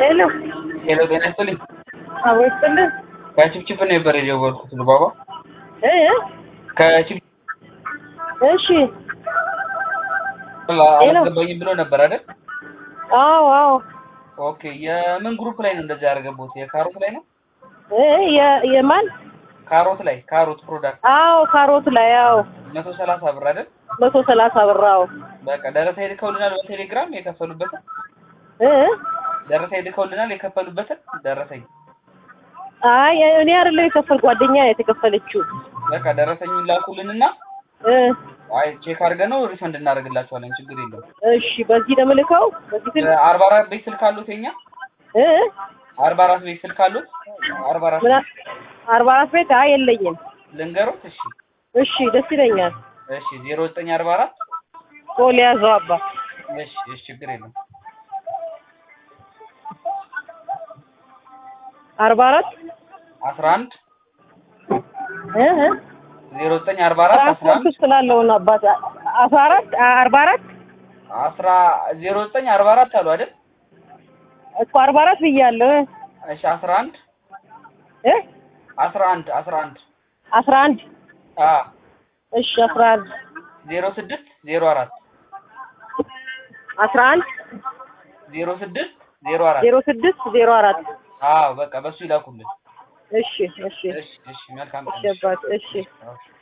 ሄሎ ሄሎ ጤና ይስጥልኝ። አቦ ይስጥልኝ ከችፕችፕ ነበር የደወልኩት ልባባ እ ከችፕ እሺ አላስገባኝም ብሎ ነበር አይደል? አዎ አዎ ኦኬ የምን ግሩፕ ላይ ነው እንደዚህ ያደረገቦት? የካሮት ላይ ነው? እ የ- የማን ካሮት ላይ ካሮት ፕሮዳክት አዎ ካሮት ላይ አዎ መቶ ሰላሳ ብር አይደል? መቶ ሰላሳ ብር አዎ በቃ ደረሰ ልከውልናል በቴሌግራም የከፈሉበትን እ ደረሰ ልከውልናል የከፈሉበትን ደረሰኝ አይ እኔ አይደለም የከፈል ጓደኛ ናት የከፈለችው በቃ ደረሰኙን ላኩልንና እ አይ ቼክ አድርገን ነው ሪፈንድ እናደርግላቸዋለን። ችግር የለውም። እሺ በዚህ ነው የምልከው በዚህ ስልክ አርባ አራት ቤት ስልክ አሉት የኛ እ አርባ አራት ቤት ስልክ አሉት አርባ አራት ምን አርባ አራት ቤት አይ የለኝም ልንገሮት። እሺ እሺ ደስ ይለኛል እሺ ዜሮ ዘጠኝ አርባ አራት ቶሎ ያዘው አባ እሺ እሺ ችግር የለም አርባ አራት አስራ አንድ እ እ ዜሮ ዘጠኝ አርባ አራት አስራ ትራንስፖርት አንድ ስላለው ነው አባት አስራ አራት አርባ አራት አስራ ዜሮ ዘጠኝ አርባ አራት አሉ አይደል? እኮ አርባ አራት ብያለሁ እ እሺ አስራ አንድ እ አስራ አንድ አስራ አንድ አስራ አንድ አ እሺ አስራ አንድ ዜሮ ስድስት ዜሮ አራት አስራ አንድ ዜሮ ስድስት ዜሮ አራት ዜሮ ስድስት ዜሮ አራት አዎ በቃ በሱ ይላኩልን። እሺ እሺ እሺ እሺ መልካም እሺ አባት እሺ ቀን።